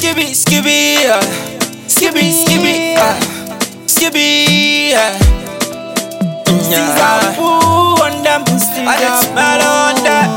skibby, skibby, uh, skibby, skibby, uh, skibby, uh. Yeah. Ooh, on them, I just smell on that.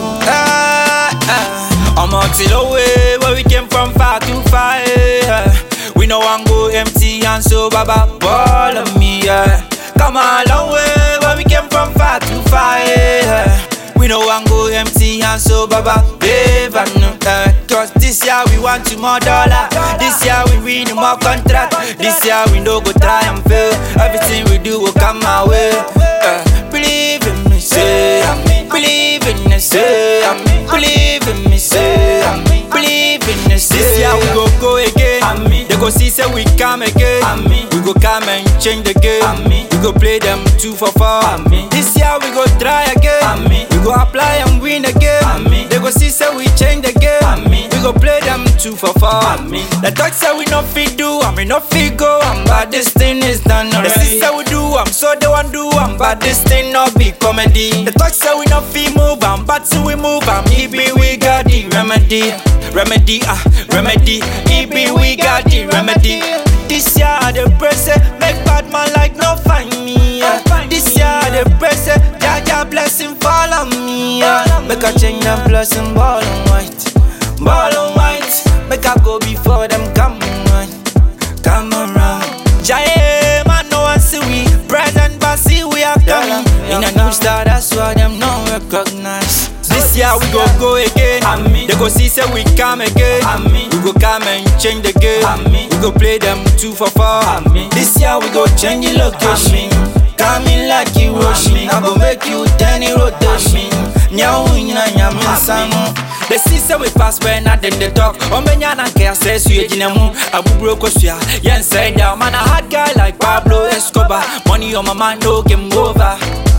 Ah, ah. I'm out to the way where we came from far too far. Yeah. We know I'm go empty and so baba ball of me. Yeah. Come a long way where we came from far too far. Yeah. We know I'm go empty and so baba babe I know uh, Cause this year we want to more dollar This year we win more contract This year we no go try and fail Everything we do will come my way uh, Believe in me say Believe in me say Believe in me say Believe in me say This year we go go again They go see say we come again We go come and change the game We go play them two for four This year we go try again We go apply and win again They go see say we change the game We go play them two for four The talk say we no fit do and we no fit go am But this thing is done already The see say we do am so they want do am But this thing no be comedy The talk say we no fit move am But till we move am It be we got the remedy Remedy ah remedy It be we got the remedy This year the press eh, make bad man like no find me yeah. This year the press eh, Jaja blessing fall on me yeah. Make I change them blessing ball and white Ball and white Make I go before them come around Come around Jaye man no one see we Present but see we are coming In a new star that's why them no recognize This year we go go again They go see say we come again We go come and change the game We go play them two for four This year we go change the location Coming like you rushing I go make you ten in rotation Nyawu nyina nyame nsa no The see say we pass when I them they talk Omenya na nke ase su ejina mu Abuburo kosua Yen say down Man a hard guy like Pablo Escobar Money on my mind no game over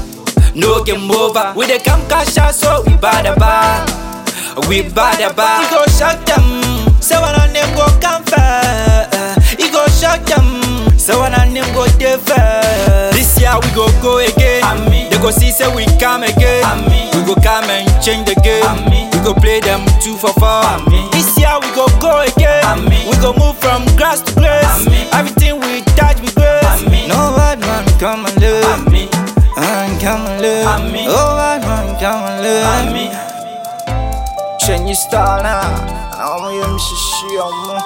No game over We dey come cash out so we bad about We bad about We go shock them Say one of them go come fair We go shock them Say one of them go dey fair This year we go go again They go see say we come again We go come and change the game We go play them two for four This year we go go again We go move from grass to grace Everything we touch we grace No bad man come and live Man come and live Oh bad man come and live Change your style now I'm gonna shishi